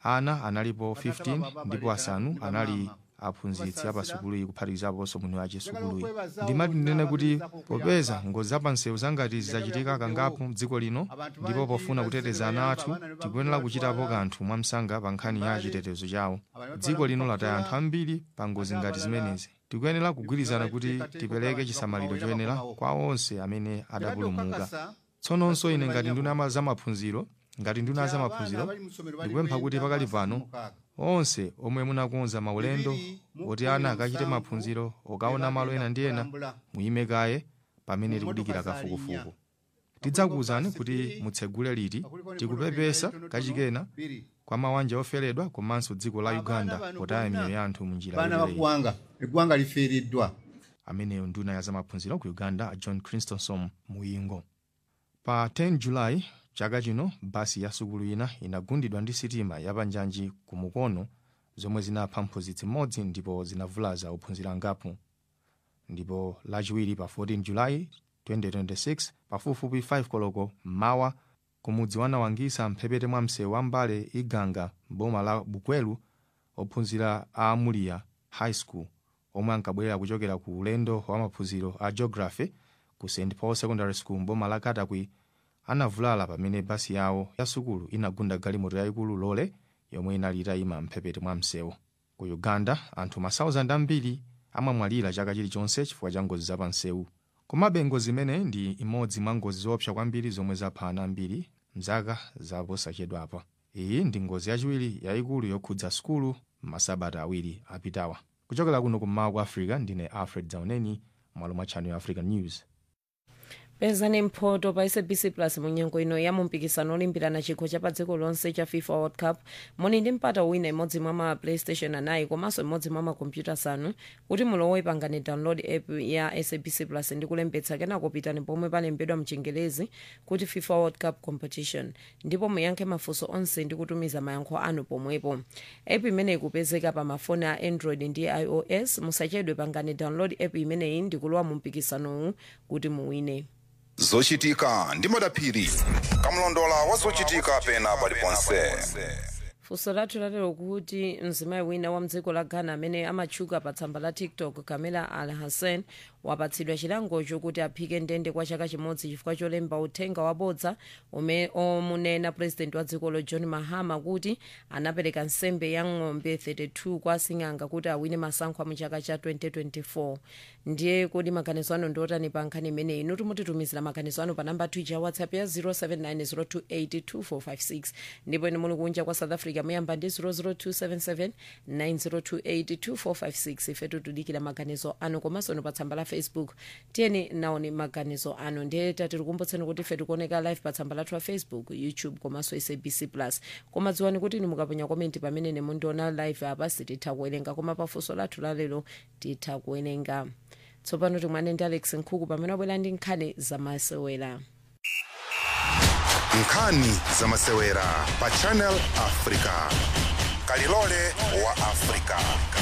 ana analipo 15 ndipo asanu anali aphunzitsi apasukuluyi kuphatikizaponso mwini wace sukuluyi ndimati ndinene kuti popeza ngozi zapansewu zangati zizachitika kangapo mdziko lino ndipo pofuna kuteteza ana athu tikuyenera kuchitapo kanthu mwamsanga pa nkhani ya chitetezo chawo dziko lino lataya anthu ambiri pa ngozi ngati zimenezi tikuyenera kugwirizana kuti tipereke chisamaliro choyenera kwa onse amene adapulumuka tsononso ine ngati nduna zamaphunziro ngati nduna zamaphunziro ndikupempha kuti pakali pano onse omwe munakonza maulendo oti ana akachite maphunziro okaona malo ena ndi ena muyime kaye pamene tikudikira kafukufuku tidzakuwuzani kuti mutsegule liti tikupepesa kachikena kwa mawanja oferedwa komanso dziko la uganda potaya miyoyo ya anthu munjira baana yotereyi. baggwanga eggwanga lifiiriddwa ameneyo nduna ya zamaphunziro ku uganda a john christensen muyingo pa 10 julayi chaka chino basi ya sukulu ina inagundidwa ndi sitima yapanjanji ku mukono zomwe zinapha mphunzitsi mmodzi ndipo zinavulaza ophunzira angapo ndipo lachiwiri pa 14 julayi 2026 pafupifupi 5 koloko mmawa kumudzi wanawangisa mphepete mwa msewu wa mbale iganga boma la bukwelu ophunzira a amulia high school omwe ankabwerera kuchokera ku ulendo wa maphunziro a geography ku st paul secondary school mboma la katakwi anavulala pamene basi yawo ya sukulu inagunda galimoto yayikulu lole yomwe inali itayima mphepete mwa msewu ku uganda anthu masauzandi ambiri amamwalira chaka chilichonse chifukwa cha ngozi zapamsewu komabe ngozi imene ndi imodzi mwa ngozi zoopsa kwambiri zomwe zapha ana ambiri mzaka zaposachedwapa iyi ndi ngozi yachiwiri yayikulu yokhudza sukulu masabata awiri apitawa kuchokera kuno kummawa kwa africa ndine alfred zauneni mwalo mwa channel african news pezani mphoto pa sabc plus munyengo ino ya mumpikisano olimbirana chikho cha pa dziko lonse cha fifa world cup muli ndi mpata wina imodzi mwa ma playstation anayi komanso imodzi mwa makompyuta asanu kuti mulowe pangani download app ya sabc plus ndi kulembetsa kenako pitani pomwe palembedwa mchingelezi kuti fifa world cup competition ndipo muyankhe mafunso onse ndi kutumiza mayankho anu pomwepo app imeneyi ikupezeka pa mafoni a android ndi ios musachedwe pangani download app imeneyi ndi kulowa mu mpikisanowu kuti muwine zochitika ndi madaphiri kamlondola wa zochitika pena paliponse funso lathu lalero kuti mzimayi wina wa mdziko la ghana amene amatchuka pa tsamba la tiktok kamela al hassan wapatsidwa chilango chokuti aphike ndende kwa chaka chimodzi chifukwa cholemba uthenga wabodza omwe omunena president wa dzikolo john mahama kuti anapereka nsembe ya ng'ombe 32 kwa asing'anga kuti awine masankho mu chaka cha 2024 ndiye kuti maganizo anu ndiotani pa nkhani imeneyi inu timutitumizira maganizo anu pa namba twitter ya whatsapp ya 0790282456 ndipo inu muli kunja kwa south africa muyamba ndi 0027790282456 ife tutudikira maganizo anu komanso inu pa tsamba la facebook tiyeni naoni maganizo anu ndiye tatikukumbutseni kuti ife tikuoneka live pa tsamba lathu la facebook youtube komanso sabc plus koma dziwani kuti inu mukaponya komenti pamene nemundiona live apa sititha kuwerenga koma pafunso lathu lalero titha kuwerenga tsopano timwane ndi alex nkhuku pamene wabwera ndi nkhani zamasewera nkhani zamasewera pa channel africa kalilole wa africa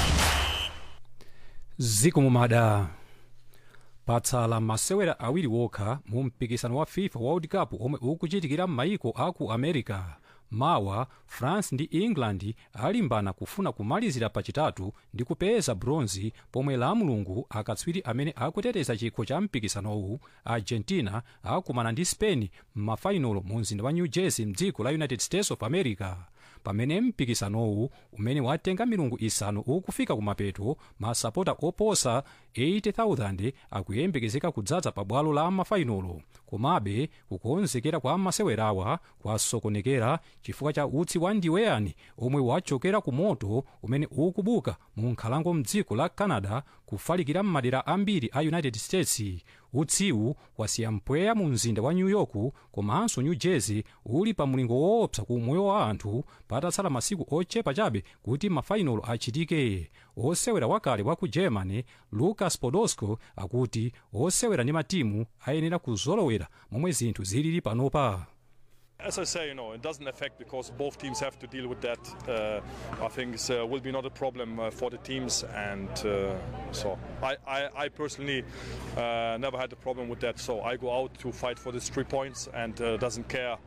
ziko mumada patsala masewera awiri wokha mu mpikisano wa fifa world cup omwe ukuchitikira m'mayiko aku america mawa france ndi england alimbana kufuna kumalizira pachitatu ndi kupeza bronzi pomwe la mulungu akatswiri amene akuteteza chikho cha mpikisanowu argentina akumana ndi spain m'mafainolo mu mzinda wa new jersey mdziko la united states of america pamene mpikisanowu umene watenga milungu isanu ukufika kumapeto masapota oposa 80,000 akuyembekezeka kudzaza pa bwalo la mafainolo komabe kukonzekera kwa masewerawa kwasokonekera chifukwa cha utsi wa ndiweyani omwe wachokera ku moto umene ukubuka mu nkhalango mdziko la canada kufalikira m'madera ambiri a united states utsiwu wasiya mpweya mu mzinda wa new york komanso new jersey uli pa mlingo woopsa ku moyo wa anthu patatsala masiku ochepa chabe kuti mafainolo achitike osewera wakale wa ku germany lucas podolski akuti osewera ndi matimu ayenera kuzolowera momwe zinthu zilili panopa As I say, you know, it doesn't affect because both teams have to deal with that. Uh, I think it uh, will be not a problem uh, for the teams, and uh, so I, I, I personally uh, never had a problem with that. So I go out to fight for these three points, and uh, doesn't care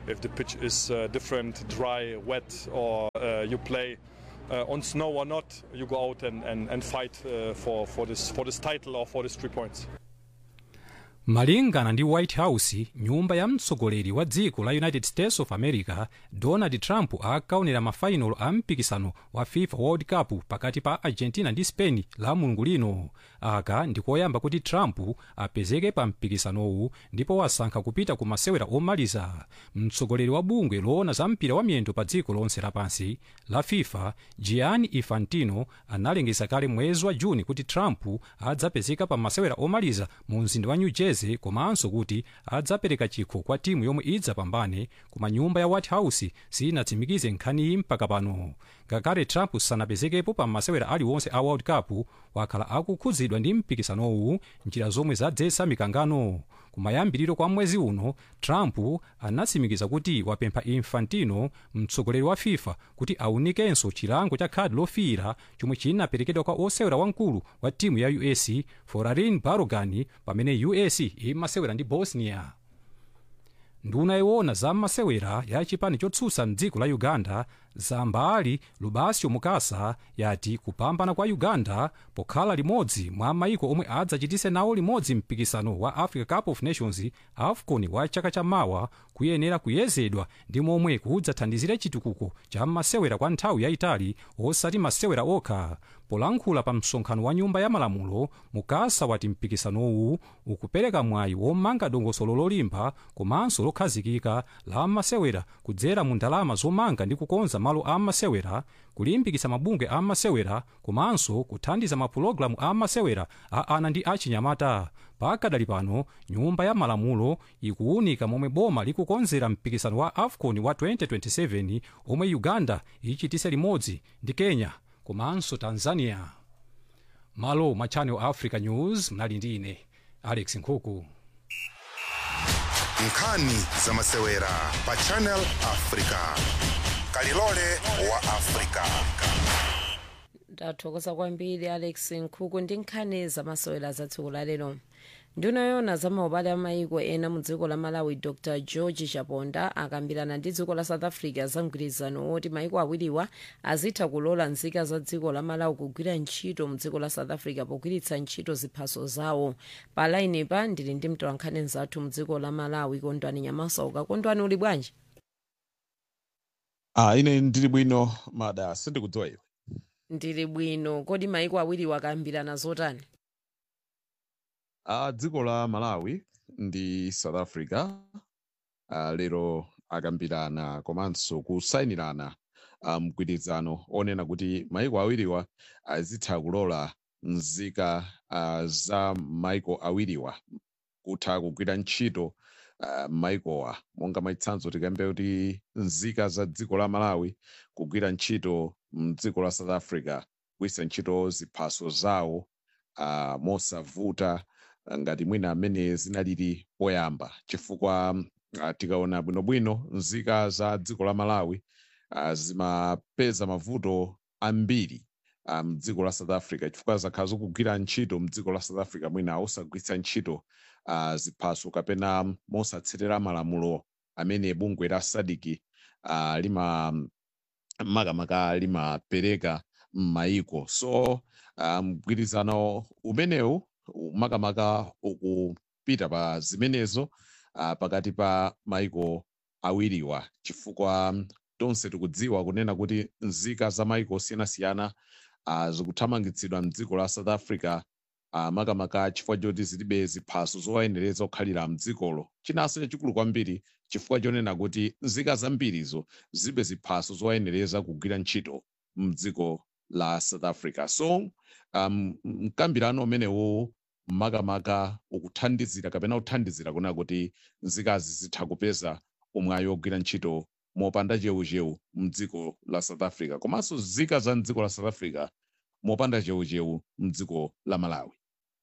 if the pitch is uh, different, dry, wet, or uh, you play uh, on snow or not, you go out and, and, and fight uh, for, for, this, for this title or for these three points. malingana ndi white house nyumba ya mtsogoleri wa dziko la united states of america donald trump akaonera mafainolo a mpikisano wa fifa world cup pakati pa argentina ndi spain la mulungu lino aka ndikoyamba kuti trump apezeke pa mpikisanowu ndipo wasankha kupita ku masewera omaliza mtsogoleri wa bungwe loona za mpira wa miyendo pa dziko lonse lapansi la fifa gianni infantino analengeza kale mwezi wa juni kuti trump adzapezeka pa masewera omaliza mu mzinda wa new jersey komanso kuti adzapereka chikho kwa timu yomwe idzapambane koma nyumba ya white house sinatsimikize nkhaniyi mpaka pano ngakhale trump sanapezekepo pa masewera aliwonse a world cup wakhala akukhudzidwa ndi mpikisanowu njira zomwe zadzetsa mikangano kumayambiriro kwa mwezi uno trump anatsimikiza kuti wapempha infantino mtsogoleri wa fifa kuti aunikenso chilango cha khadi lofiira chomwe chinaperekedwa kwa osewera wamkulu wa timu ya us forarin barogan pamene us imasewera ndi bosnia nduna iwona za masewera ya chipani chotsutsa mdziko la uganda zambali lubasio mukasa yati kupambana kwa uganda pokhala limodzi mwa maiko omwe adzachitise nawo limodzi mpikisano wa africa cup of nations afcon wa chaka chamawa kuyenera kuyezedwa ndi momwe kudzathandizire chitukuko cha masewera kwa nthawi yayitali osati masewera okha polankhula pa msonkhano wa nyumba ya malamulo mukasa wati mpikisanowu ukupereka mwayi womanga dongosolo lolimba komanso lokhazikika la masewera kudzera mu ndalama zomanga ndi kukonza malo a masewera kulimbikitsa mabungwe a masewera komanso kuthandiza mapulogalamu a masewera a ana ndi achinyamata pakadali pano nyumba ya malamulo ikuwunika momwe boma likukonzera mpikisano wa afcon wa 2027 omwe uganda ichitise limodzi ndi kenya komanso tanzania malo mwa channel africa news mnali ndi ine alex nkhuku nkhani za masewera pa channel africa kalilole wa africa ndathokoza kwambiri alex nkhuku ndi nkhani zamasewera za tsiku la lero nduna yona za maubale a maiko ena mu dziko la malawi dr george chaponda akambirana ndi dziko la south africa za mgwirizano woti maiko awiriwa azitha kulola nzika za dziko la malawi kugwira ntchito mu dziko la south africa pogwiritsa ntchito ziphaso zawo pa lainipa ndili ndi mtolankhani mzathu mu dziko la malawi kondwani nyamasauka kondwani uli bwanji Ah, ine ndili bwino mada sindikudziwa iwe ndili bwino kodi maiko awiriwa akambirana zotani ah, dziko la malawi ndi south africa ah, lero akambirana komanso kusayinirana ah, mgwirizano onena kuti maiko awiriwa azitha kulola nzika ah, za maiko awiriwa kutha kugwira ntchito uh, maikowa monga mwachitsanzo tikambe kuti nzika za dziko la malawi kugwira ntchito mdziko la south africa kugwiritsa ntchito ziphaso zawo uh, mosavuta uh, ngati mwina amene zinalili poyamba chifukwa uh, tikaona bwinobwino nzika za dziko la malawi uh, zimapeza mavuto ambiri uh, mdziko la south africa chifukwa zakhala zikugwira ntchito mdziko la south africa mwina osagwiritsa ntchito uh, ziphaso kapena mosatsatira malamulo amene bungwe la sadiki uh, lima makamaka limapereka m'mayiko so uh, mgwirizano umenewu makamaka ukupita pa zimenezo uh, pakati pa mayiko awiriwa chifukwa tonse tikudziwa kunena kuti nzika za mayiko osiyanasiyana uh, zikuthamangitsidwa mdziko la south africa uh, makamaka chifukwa choti zilibe ziphaso zowayenereza kukhalira mdzikolo chinanso chachikulu kwambiri chifukwa chonena kuti nzika zambirizo zilibe ziphaso zowayenereza kugwira ntchito mdziko la south africa so um, mkambirano umenewo makamaka ukuthandizira kapena kuthandizira kunena kuti nzikazi zitha kupeza umwayi wogwira ntchito mopanda cheucheu mdziko la south africa komanso nzika za mdziko la south africa mopanda cheucheu mdziko la malawi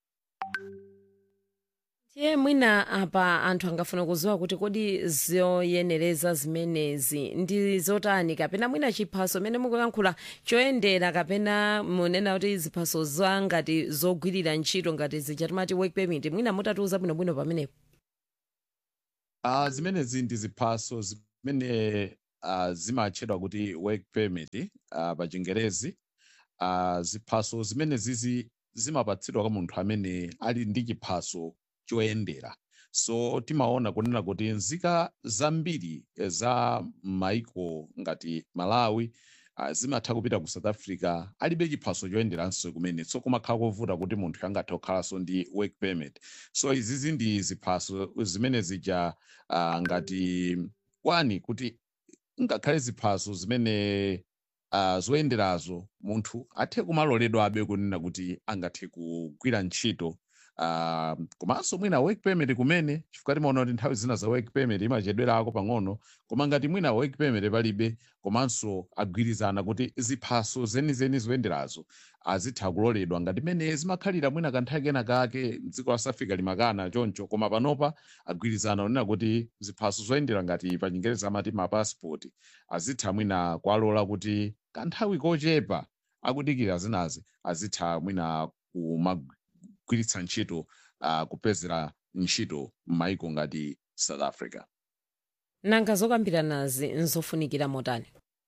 tiye mwina apa anthu angafuna kuziwa kuti kodi zoyenereza zimenezi ndi zotani kapena mwina chiphaso mene mukuyankhula choyendera kapena munena kuti ziphaso za ngati zogwirira ntchito ngati zija timati work permit mwina mutatiuza bwinobwino pamenepo uh, zimenezi ndi ziphaso zimene uh, zimatchedwa kuti work permit uh, pa chingerezi uh, ziphaso zimene zizi zimapatsidwa kwa munthu amene ali ndi chiphaso choyendera so timaona kunena kuti nzika zambiri eh, za maiko ngati malawi uh, zimatha kupita ku south africa alibe chiphaso choyenderanso kumene so kumakhala kovuta kuti munthu angathe kukhalanso ndi work permit so izizi ndi ziphaso zimene zija uh, ngati kwani kuti ngakhale ziphaso zimene uh, zoyenderazo munthu athe kumaloledwabe kunena kuti angathe kugwira ntchito uh, komanso mwina work permit kumene chifukwa timaona kuti nthawi zina za work permit imachedwerako pang'ono koma ngati mwina work permit palibe komanso agwirizana kuti ziphaso zenizeni zoyenderazo azitha kuloledwa ngati mene zimakhalira mwina kanthawi kena kake dziko la south africa limakana choncho koma panopa agwirizana kunena kuti ziphaso zoyendera ngati pa chingerezi amati mapassport azitha mwina kuwalola kuti kanthawi kochepa akudikira zinazi azitha mwina kumagwiritsa ntchito uh, kupezera ntchito m'maiko ngati south africa nanga zokambiranazi nzofunikira motani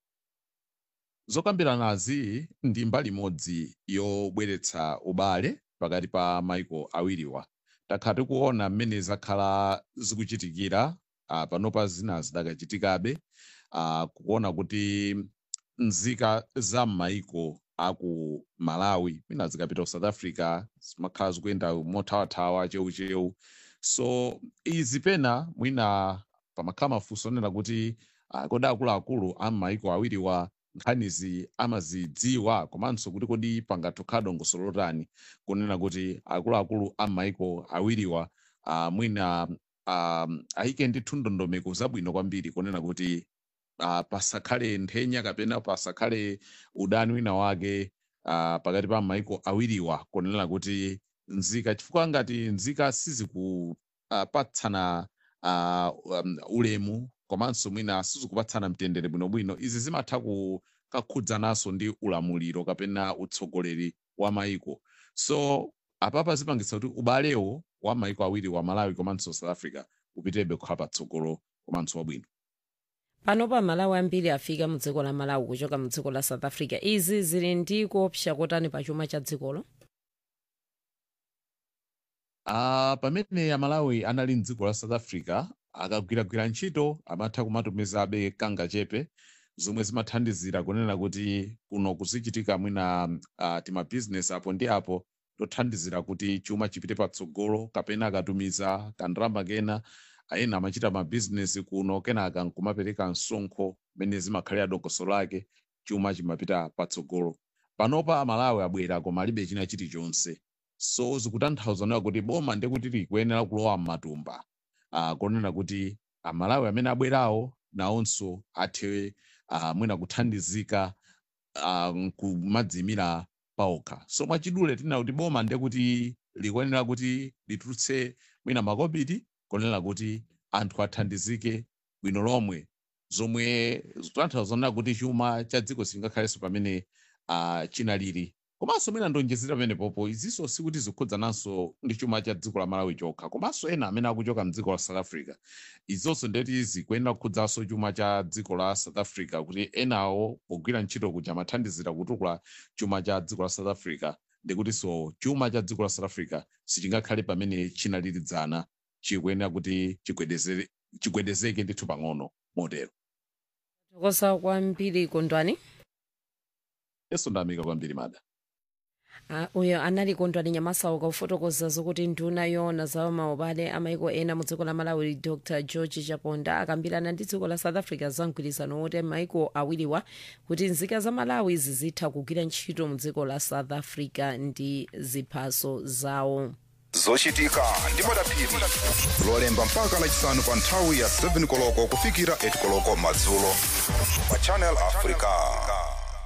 zokambiranazi ndi mbali imodzi yobweretsa ubale pakati pa maiko awiriwa takhala tikuona mmene zakhala zikuchitikira uh, panopa zina zidakachitikabe uh, kuona kuti nzika za m'maiko aku malawi mwina zikapita ku south africa zimakhala zikuyenda mothawathawa cheucheu so izi pena mwina pamakhala mafunso onena kuti uh, kodi akuluakulu a m'maiko awiriwa nkhanizi amazidziwa komanso kuti kodi pangatokhala dongosolo lotani kunena kuti akuluakulu a m'maiko awiriwa uh, mwina um, ayike ndithu ndondomeko zabwino kwambiri kunena kuti uh, pasakhale nthenya kapena pasakhale udani wina wake uh, pakati pa maiko awiriwa kunena kuti nzika chifukwa ngati nzika sizikupatsana uh, um, ulemu komanso mwina sizikupatsana mtendere bwinobwino izi zimatha kukakhudzananso ndi ulamuliro kapena utsogoleri wa maiko so apapa zipangitsa kuti ubalewo wa maiko awiri wa malawi komanso south africa upitebe kukhala patsogolo komanso wabwino panopa malawi ambiri afika mu dziko la malawi kuchoka mu dziko la south africa izi zili ndi kuopsa kotani pa chuma cha dzikolo uh, pamene amalawi anali mdziko la south africa akagwiragwira ntchito amatha kumatumizabe kanga chepe zomwe zimathandizira kunena kuti kuno kuzichitika mwina uh, timabhizinesi apo ndi apo tothandizira kuti chuma chipite patsogolo kapena akatumiza kandalama kena ena amachita mabhizinesi kuno kenaka nkumapereka msonkho mene zimakhalira dongosolo lake chuma chimapita patsogolo panopa amalawi abwera koma alibe china chilichonse so zikutanthauza kuti boma ndekuti likuyenera kulowa m'matumba uh, kunena kuti amalawi amene abwerawo nawonso athe uh, mwina kuthandizika uh, kumadzimira paokha so mwachidule tinena kuti boma ndekuti likuyenera kuti litulutse mwina makobiri kunena kuti anthu athandizike bwino lomwe zomwe zikutanthauza kuti chuma cha dziko singakhalenso pamene uh, chinalili komanso mwina ndonjezera pamenepopo izinso sikuti zikhudzananso ndi chuma cha dziko la malawi chokha komanso ena amene akuchoka mdziko la south africa izonso ndeti zikuyenera kukhudzanso chuma cha dziko la south africa kuti enawo pogwira ntchito kuja amathandizira kutukula chuma cha dziko la south africa ndikutinso chuma cha dziko la south africa sichingakhale pamene chinalilidzana chikuyenera kuti chigwedezere- chigwedezeke ndithu pang'ono motero tokosa kwambiri kondwani yeso ndamika kwambiri mada Ah, uyo anali kondwani nyamasauka kufotokoza zokuti nduna yoona za maubale amaiko ena mu dziko la malawi dr george chaponda akambirana ndi dziko la south africa za mgwirizano wote maiko awiriwa kuti nzika za malawi zizitha kugwira ntchito mu dziko la south africa ndi ziphaso zawo zochitika ndi madaphiri lolemba mpaka lachisanu pa nthawi ya 7 koloko kufikira 8 koloko madzulo pa channel africa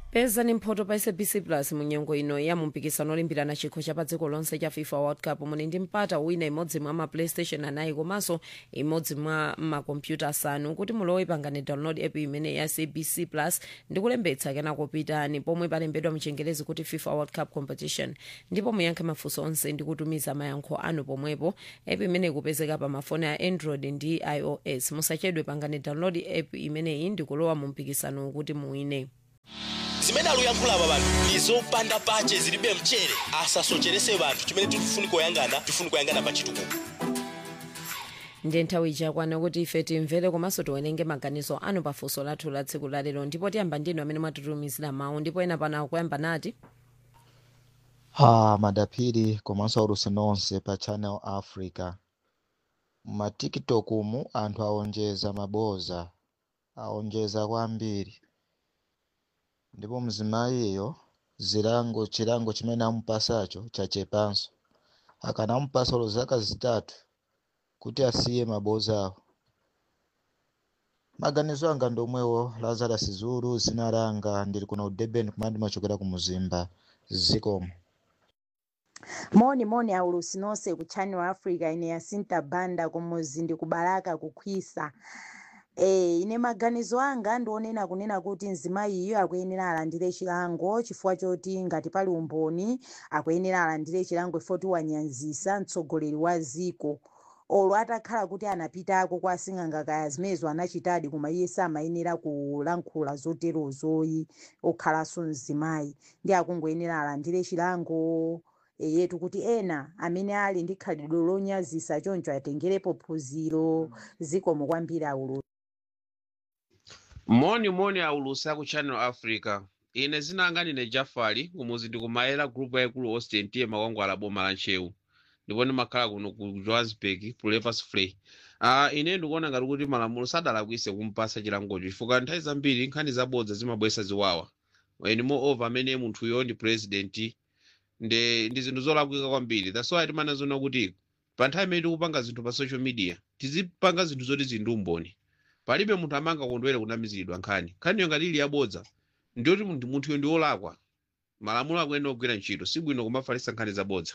pezani mphoto pa sabc plus munyengo ino ya mumpikisano olimbirana chikho cha pa dziko lonse cha fifa world cup muni ndi mpata wina imodzi mwa ma playstation anayi komanso imodzi mwa makompyuta asanu kuti mulowe pangani download app imene ya sabc plus ndi kulembetsa kenako pitani pomwe palembedwa mchengerezi kuti fifa world cup competition ndipo muyankhe mafunso onse ndi kutumiza mayankho anu pomwepo app imene ikupezeka pa mafoni a android ndi ios musachedwe pangani download app imeneyi ndi kulowa mu mpikisano kuti muwine zimene aluyankhula apa panthu ndi zopanda pache zilibe mchere asasocherese banthu chimene tifuni kuyangana tifuni kuyangana pa chitukuko ndiye nthawi ichakwana kuti ife timvere komanso tiwerenge maganizo anu pa funso lathu la tsiku lalero ndipo tiyamba ndinu amene mwatitumizira mawu ndipo ena pano akuyamba nati Ah, madaphiri komanso aulusi nonse pa channel africa ma tiktok mu anthu aonjeza maboza aonjeza kwambiri ndipo mzimayiyo zilango chilango chimene amupasacho chachepanso akanamupasa lo zaka zitatu kuti asiye mabozawo maganizo anga ndomwewo lazarus zulu zina langa ndili kuno ku durban kumene ndimachokera ku muzimba zikomo moni moni aulusi nonse ku channel africa ine yasinta banda kumuzi ndi kubalaka kukhwisa Eh, ine maganizo anga ndionena kunena kuti mzimayi iyo akuyenera alandire chilango chifukwa choti ngati pali umboni akuyenera alandire chilango chifukwa wanyanzisa mtsogoleri wa ziko olo atakhala kuti anapitako kwa asing'anga kaya zimenezo anachitadi koma iye samayenera kulankhula zoterozoyi okhalanso mzimayi ndi akungoyenera alandire chilango yetu kuti ena amene ali ndi khalidwe lonyazisa choncho atengerepo phunziro zikomo kwambiri aulu moni moni aulusa ku channel africa ine zinanga ndine jafari kumuzi ndikumayera group yaikulu austin tiye makwangwala boma la nchewu ndipo ndimakhala kuno ku johannesburg pulevers free uh, ine ndikuona ngati kuti malamulo sadalakwise kumpasa chilangocho chifukwa nthawi zambiri nkhani zabodza zimabwesa ziwawa and moreover amene munthuyo ndi president nde ndi zinthu zolakwika kwambiri that's why timanazona kuti pa nthawi imene tikupanga zinthu pa social media tizipanga zinthu zoti zindi umboni palibe munthu amanga kondwere kunamiziridwa nkhani nkhaniyo ngati ili yabodza ndiyoti munthu munthuyo ndi wolakwa malamulo akuyenera kugwira ntchito sibwino kumafalisa nkhani zabodza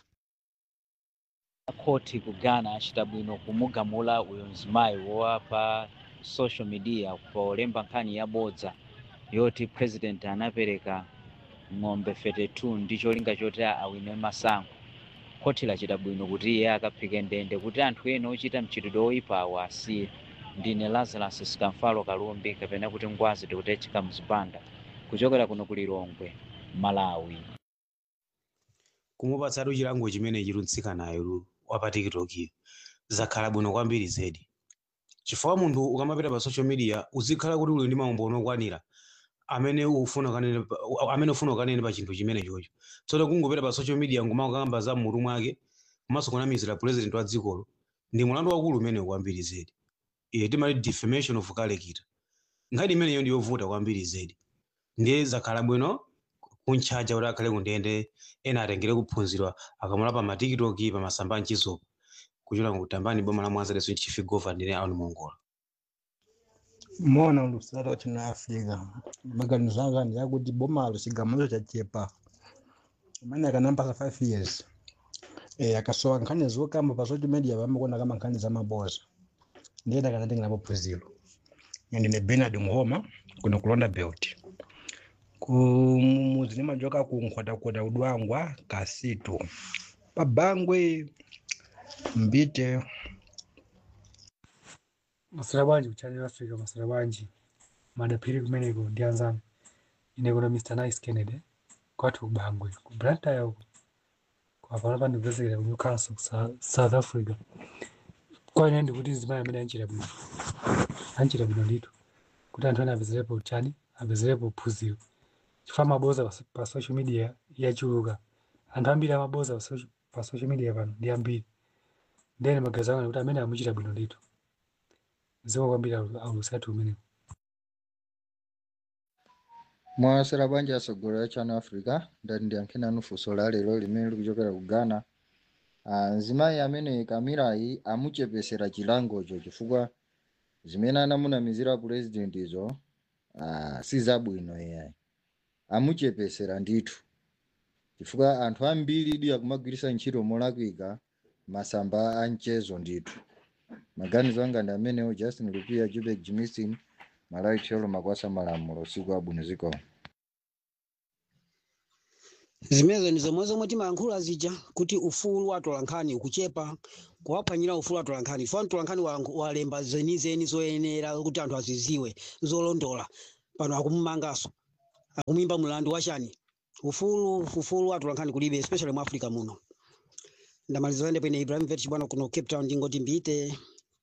khoti ku ghana achita bwino kumugamula uyo mzimayi wowapa social media polemba nkhani yabodza yoti president anapereka ng'ombe 32 ndi cholinga choti awine masankho khoti lachita bwino kuti iye akaphike ndende kuti anthu ena ochita mchitidwe oyipawo asiye ndine lazarus sikamfalo kalumbi kapena kuti ngwazi tikutechika mzipanda kuchokera kuno ku lilongwe malawi kumupatsatu chilango chimene chilunsikanayo wapa tikitokiyo zakhala bwino kwambiri zedi chifukwa munthu ukamapita pa social media uzikhala kuti uli ndi maumboni okwanira amene ufuna kanene pa- amene ufuna ukanene pa chinthu chimene chocho tsono kungopita pa social media ngumakamba za mmutu mwake komanso kunamizira president wa dzikolo ndi mulandu wakulu umene kwambiri zedi iye timati defamation of character nkhani imeneyo ndi yovuta kwambiri zedi ndiye zakhala bwino kuntchaja kuti akhale kundende ena atengere kuphunzirwa akamula pa matikitoki pa masamba mchizopo kuchula kutambani boma la mwanza leso chief governor ndine aoni mongola mona ulusala wachina africa maganizo anga ndi akuti bomalo chigamulo chachepa amene akanampasa 5 years eh akasowa nkhani zokamba pa social media vamakuona kama nkhani za maboza ndiyena akanatengerapo phunziro ndine bernard muhoma kuno kulonda belt ku muzi nimajoka ku nkhwatakhwata udwangwa kasitu pabangwe mbite masira bwanji kuchannel africa masira bwanji madaphiri kumeneko ndi anzanu ine kuno mr nice kennedy kwathu kubangwe ku blantyre uko kwapano pandikupesekera ku newcastle ku Sa- south africa kwa ine ndikuti mzimayi amene anchita bwino anchita bwino ndithu kuti anthu ene apezerepo chani apezerepo phunziro chifukwa maboza pa- pa social media yachuluka anthu ambiri amaboza pa social- pa social media pano ndi ambiri ndene magazi anga kuti amene amuchita bwino ndithu zikomo kwambiri aulusatu umeneko mwasera bwanji asogolera ya channel africa ndati ndiyankheni anu funso la lero limene likuchokera ku ghana Ah, mzimayi amene kamirayi amuchepesera chilangocho chifukwa zimene anamunamizira purezidentizo ah, si zabwino iyayi amuchepesera ndithu chifukwa anthu ambiri idi akumagwiritsa ntchito molakwika masamba a mchezo ndithu maganizo anga ndi amenewo justin lupia jubek jimison malawi tcholo makwasa malamulo usiku abwino zikomo zimenezo ndi zomwe zomwe timayankhula zija kuti ufulu wa atolankhani ukuchepa kuwaphwanyira ufulu wa atolankhani fo mtolankhani walank- walemba zenizeni zoyenera kuti anthu aziziwe zolondola pano akumumanganso akumuyimba mlandu wachani ufulu ufulu wa atolankhani kulibe especially mu africa muno ndamaliza ende pene ibrahim vet bwana kuno cape town ndingoti mbite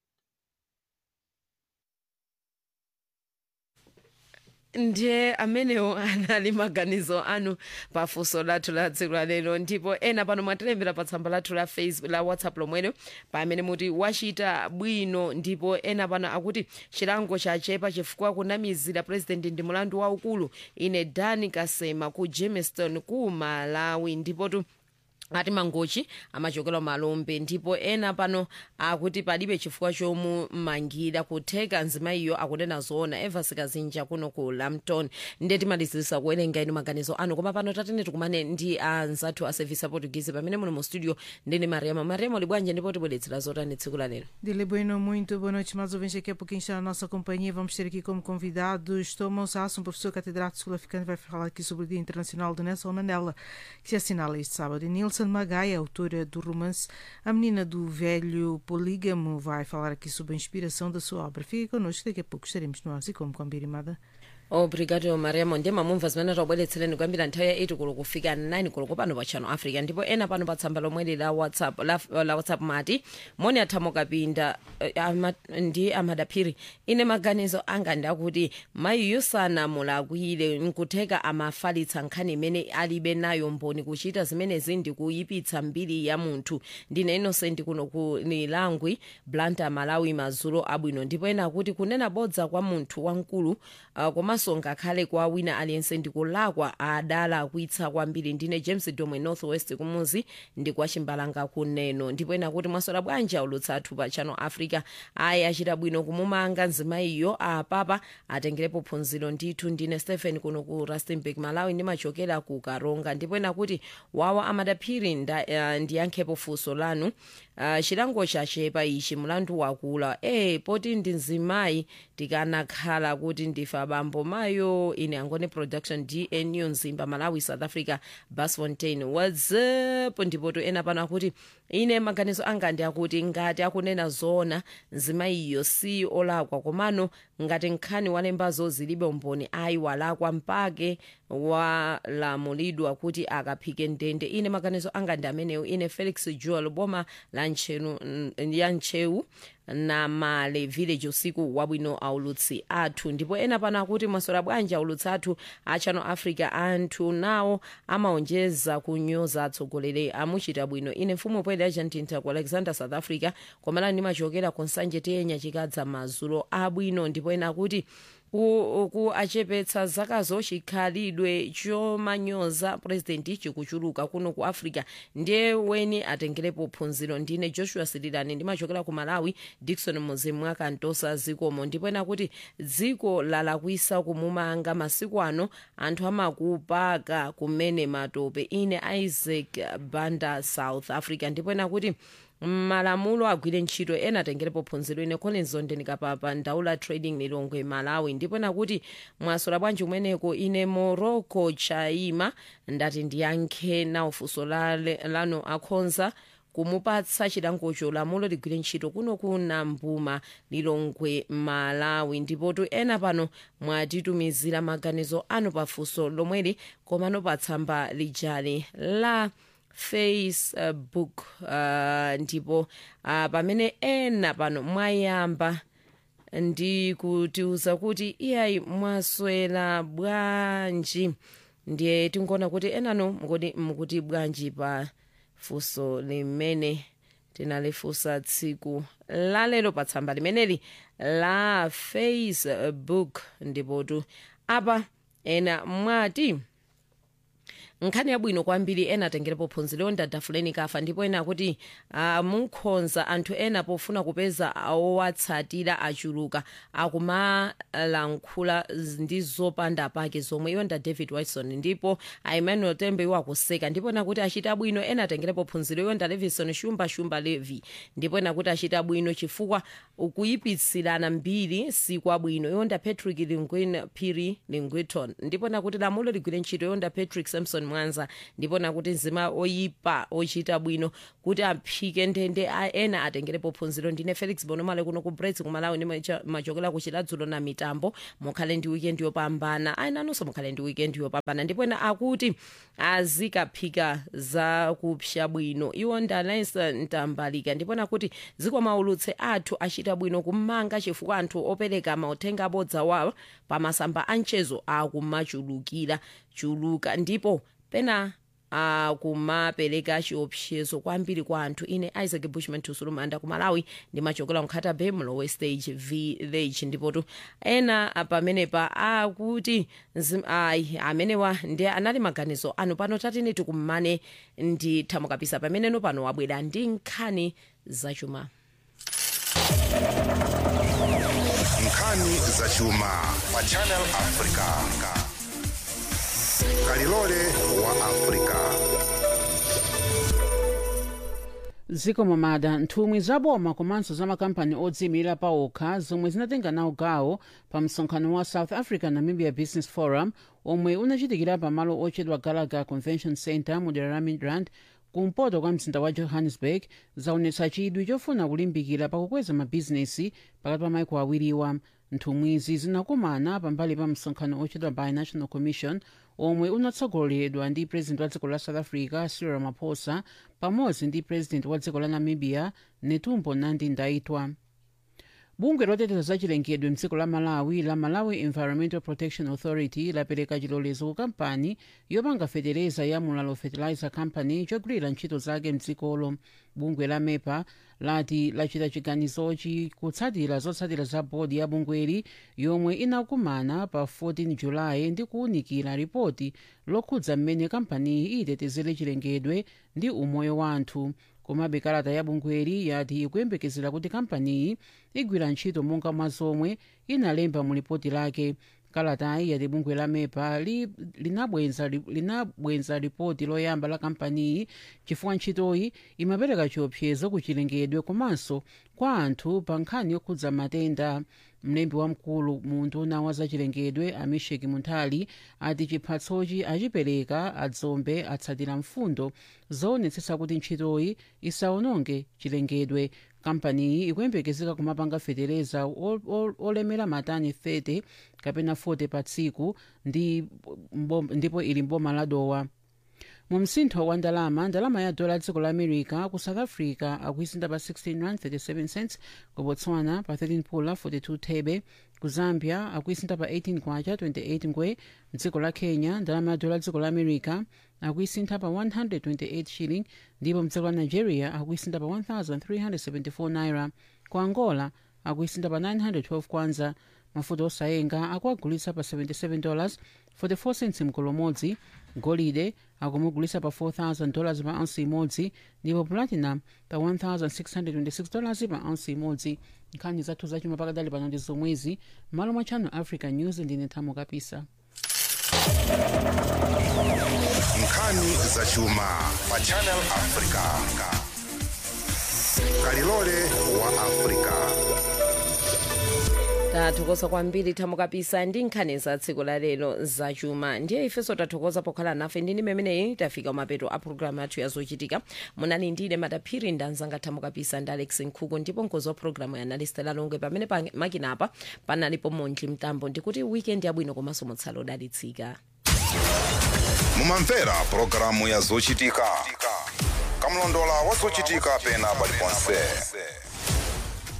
ndiye amenewo anali maganizo anu pafunso lathu la tsiku la lero ndipo ena pano mwatilembera pa tsamba lathu la facebook la whatsapp lomwelo pamene muti wachita bwino ndipo ena pano akuti chilango chachepa chifukwa kunamizira president ndi mulandu waukulu ine dani kasema ku jamestown ku malawi ndipotu ati mangochi amachokera malombe ndipo ena pano akuti palibe chifukwa chomumangira kutheka nzimayiyo akunena zoona evas kazinja kuno ku lampton ndiye timalizirisa kuwerenga inu maganizo anu koma pano tatene tikumane ndi anzathu a service aportuguese pamene muno mu studio ndine mariama mariama uli bwanje ndipo tibweretsera zotani tsiku la lero Dile Bueno, muito boa noite, mais ouvintes. Daqui a pouquinho está na nossa companhia. Vamos ter aqui como convidados Thomas Haas, um professor catedrático sul-africano, vai falar aqui sobre o Dia Internacional de Nelson Mandela, que se assinala este sábado. E Nilson Magai, autora do romance A Menina do Velho Polígamo, vai falar aqui sobre a inspiração da sua obra. Fique connosco, daqui a pouco estaremos no ar, e como combinado. obrigado mariamo ndiye mamumva zimene tabweretsereni kuyambira nthawi ya 8 kulo kufika 9 kulo pano pa channel africa ndipo ena pano pa tsamba lomweli la whatsapp la, la whatsapp mati moni athamo kapinda eh, ama, ndi amadaphiri ine maganizo anga ndakuti mayiyo sanamulakwire nkutheka amafalitsa nkhani imene alibe nayo mboni kuchita zimenezi ndi kuyipitsa mbiri ya munthu ndine innocent kuno ku nilangwi blanta malawi mazulo abwino ndipo ena akuti kunena bodza kwa munthu wamkulu uh, komanso ngakhale kwa wina aliyense ndikulakwa adalakwitsa kwambiri ndine james domwe northwest kumuzi ndi kwa chimbalanga kuneno ndipo ena kuti mwasola bwanji aulutsa athu pa channel africa ayi achita bwino kumumanga nzimayiyo apapa atengerepo phunziro ndithu ndine stephen kuno ku rustenburg malawi ndimachokera ku karonga ndipo ena kuti wawa amadaphiri nda- uh, ndiyankhepo funso lanu uh, chilango chachepa ichi mlandu wakula e poti ndi nzimayi tikanakhala kuti ndife abambo mayo ine angone production dnu mzimba malawi south africa basfontein whatsapp ndipo to ena pano akuti ine maganizo anga ndi akuti ngati akunena zoona nzimayiyo si olakwa komano ngati nkhani walembazo zilibe umboni ayi walakwa mpake walamulidwa kuti akaphike ndende ine maganizo anga ndi amenewo ine felix joel boma la nchenu ya nchewu na male village usiku wabwino aulutsi athu ndipo ena pano akuti mwasola bwanji aulutsi athu a channel africa anthu nawo amaonjeza kunyoza atsogoleri amuchita bwino ine mfumu poyeda yachantintha ku alexander south africa komalani ndimachokera ku nsanje tiyenya chikadza mazulo abwino ndipo ena akuti ku, ku achepetsa zakazo chikhalidwe chomanyoza purezidenti chikuchuluka kuno ku africa ndiye weni atengerepo phunziro ndine joshua sirilani ndimachokera ku malawi dikson muzimu akantosa zikomo ndipo ena kuti dziko lalakwisa kumumanga masiku ano anthu amakupaka kumene matope ine isaac banda south africa ndipo ena kuti malamulo agwire ntchito ena atengerepo phunziro ine collins ndikapapa ndaula trading lilongwe malawi ndipo nakuti mwasola bwanji kumeneko ine morocco chaima ndati ndiyankhe nawo funso lale- lanu akhonza kumupatsa chilangocho lamulo ligwire ntchito kuno kuna mbuma lilongwe malawi ndipotu ena pano mwatitumizira maganizo anu pafunso lomweli komano pa tsamba lijali la facebook uh, ndipo uh, pamene ena pano mwayamba ndi kutiuza kuti iyayi mwaswera bwanji ndiye tinkuona kuti enano mukoti mukuti bwanji pa funso limene tinalifunsa tsiku lalero pa tsamba limeneli la facebook ndipotu apa ena mwati nkhani yabwino kwambiri ena atengerepo phunziro yonda dafuleni kafa ndipo ena akuti uh, munkhonza anthu ena pofuna kupeza owatsatira achuluka akumalankhula ndi zopanda pake zomwe yonda david wilson ndipo emmanuel tembe iwo akuseka ndipo ena kuti achita bwino ena atengerepo phunziro yonda levison shumba shumba levi ndipo ena kuti achita bwino chifukwa kuyipitsirana mbiri sikwabwino yonda patrick lingwin piri lingwiton ndipo ena kuti lamulo ligwire ntchito yonda patrick samson mwanza ndipo ena kuti mzima oyipa ochita bwino kuti aphike ndende a- ena atengerepo phunziro ndine felix bonomale kuno ku brets kumalawi ndi macha- machokera ku chiladzulo na mitambo mukhale ndi weekend yopambana ayinanonso mukhale ndi weekend yopambana ndipo ena akuti azikaphika za kupsha bwino iwo ndalensa ntambalika ndipo nakuti zikwamaulutse athu achita bwino kumanga chifukwa anthu opereka mauthenga abodza wawo pamasamba anchezo akumachulukira chuluka ndipo pena akumapereka chiopsezo kwambiri kwa anthu ine isaac bushman tusulumanda ku malawi ndimachokera nkhata bay mlowe stage village ndipotu ena pamenepa akuti nzim- ayi amenewa ndi anali maganizo anu pano tatini tikumane ndi thamukapisa pameneno pano wabwera ndi nkhani zachuma nkhani zachuma pa channel africa kalilole wa africa zikomo mada nthumwi zaboma komanso za makampani odziyimirira pa okha zomwe zinatenga nawo gawo pa msonkhano wa south africa namibia business forum omwe unachitikira pamalo otchedwa gallagher convention center mu dera la midrand kumpoto kwa mzinda wa johannesburg zaonetsa chidwi chofuna kulimbikira pakukweza mabhizinesi pakati pa maiko awiriwa nthumwizi zinakumana pambali pa msonkhano otchedwa binational commission omwe unatsogoleredwa ndi president wa dziko la south africa cyril ramaphosa pamodzi ndi president wa dziko la namibia netumbo nandi ndaitwa bungwe loteteza za chilengedwe mdziko la malawi la malawi environmental protection authority lapereka chilolezo ku kampani yopanga fetereza ya mulalo fertilizer company chogwirira ntchito zake mdzikolo bungwe la mepa lati lachita chiganizochi kutsatira zotsatira za bodi ya bungweli yomwe inakumana pa 14 julayi ndi kuwunikira ripoti lokhudza mmene kampaniyi itetezere chilengedwe ndi umoyo wa anthu komabe kalata ya bungweli yati ikuyembekezera kuti kampaniyi igwira ntchito monga mwa zomwe inalemba mu lipoti lake kalatayi yati bungwe la mepa li- linabwenza linabwenza ripoti loyamba la kampaniyi chifukwa ntchitoyi imapereka chiopsezo ku chilengedwe komanso kwa anthu pa nkhani yokhudza matenda mlembi wamkulu mu nduna wa zachilengedwe amisheki munthali ati chiphatsochi achipereka adzombe atsatira mfundo zoonetsetsa kuti ntchitoyi isawononge chilengedwe kampaniyi ikuyembekezeka kumapanga fetereza ol- ol- olemera matani 30 kapena 40 pa tsiku ndi mbom- ndipo ili mboma la dowa mu msintho wa ndalama ndalama ya dola dziko la america ku south africa akuisinda pa 16 rand 37 cents ku botswana pa 13 pula 42 thebe ku zambia akuisinda pa 18 kwacha 28 ngwe mdziko la kenya ndalama ya dola dziko la america akuisintha pa 128 shilling ndipo mdziko la nigeria akuisinda pa 1374 naira ku angola akuisinda pa 912 kwanza mafuta osayenga akuagulitsa pa 77 dollars 44 cents mkolo umodzi golide akumugulitsa pa 4000 dollars pa ounce imodzi ndipo platinum pa 1626 dollars pa ounce imodzi nkhani zathu zachuma pakadali pano ndi zomwezi malo mwa channel africa news ndine thamo kapisa nkhani zachuma pa channel africa kalilole wa africa tathokoza kwambiri thamukapisa ndi nkhani za tsiku la lero zachuma ndiye ifenso tathokoza pokhala nafe ndini memeneyi tafika mapeto a programu yathu yazochitika munali ndine madaphiri ndanzanga thamukapisa ndi alex nkhuku ndipo mkozi wa programu ya analistela longwe pamene pa makinapa panalipo monji mtambo ndikuti weekend yabwino komanso mutsala odalitsika mumamvera pulogalamu ya zochitika kamlondola wa zochitika pena paliponse